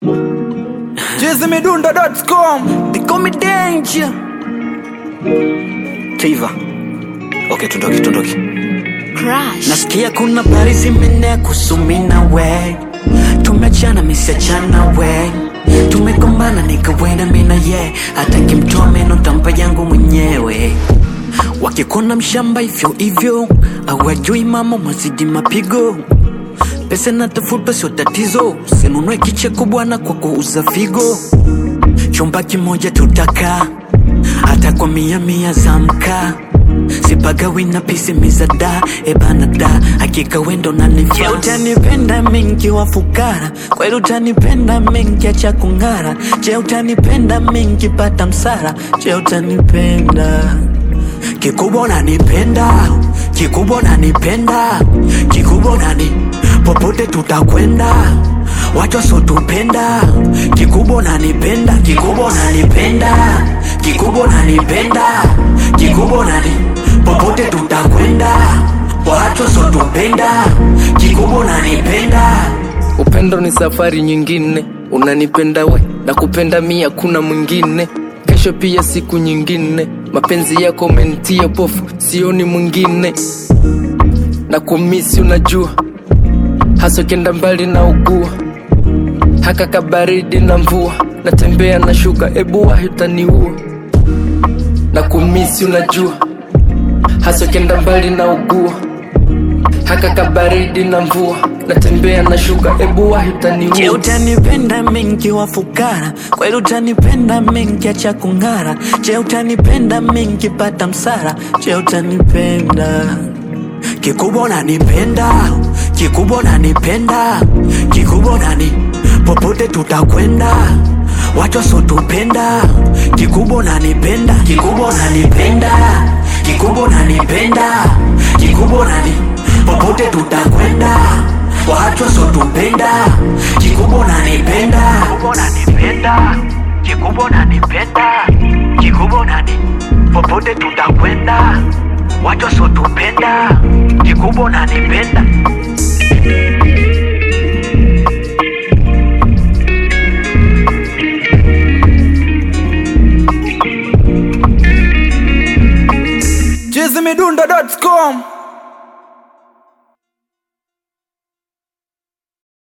jizimidundo.com They call me danger. Tiva. Okay, tundoki tundoki. Crash. Nasikia kuna bari zimenea kusumina we Tumechana misiachana we Tumegombana nikawena mina ye Hata kimtoa meno tampa yangu mwenyewe Wakikona mshamba hivyo hivyo Awajui mama mazidi mapigo Pesa natafuta sio tatizo Sinunue kicheko bwana kwa kuuza figo Chumba kimoja tutakaa hata kwa mia mia za mkaa sipagawi na pisimiza da ebana da hakika wendo nanifaa Je, utanipenda mingi wa fukara kweli utanipenda mingi acha kung'ara je utanipenda mingi pata msara je utanipenda kikubwa unanipenda kikubwa unanipenda kikubwa unani popote tutakwenda watu wasotupenda kikubwa unanipenda kikubwa unanipenda kikubwa unanipenda kikubwa unani popote tutakwenda watu wasotupenda kikubwa unanipenda Upendo ni safari nyingine, unanipenda we na kupenda mia, kuna mwingine. Kesho pia siku nyingine, mapenzi yako umenitia pofu, sioni mwingine. Na kumisi unajua, hasa kenda mbali na ugua, haka kabaridi na mvua, natembea na shuka, ebu wahi utaniua. Na kumisi unajua, hasa kenda mbali na ugua haka kabaridi na mvua natembea na shuka ebu wahi Je, utaniua utanipenda mingi wa fukara kweli utanipenda mingi acha kung'ara Je, utanipenda mingi pata msara Je, utanipenda kikubwa unanipenda kikubwa unanipenda kikubwa unani popote tutakwenda watu wasotupenda kikubwa unanipenda kikubwa unanipenda kikubwa unanipenda kikubwa unani popote tutakwenda watu wasotupenda kikubwa unanipenda kikubwa unanipenda kikubwa unanipenda kikubwa unani popote tutakwenda watu wasotupenda kikubwa unanipenda jizimidundo.com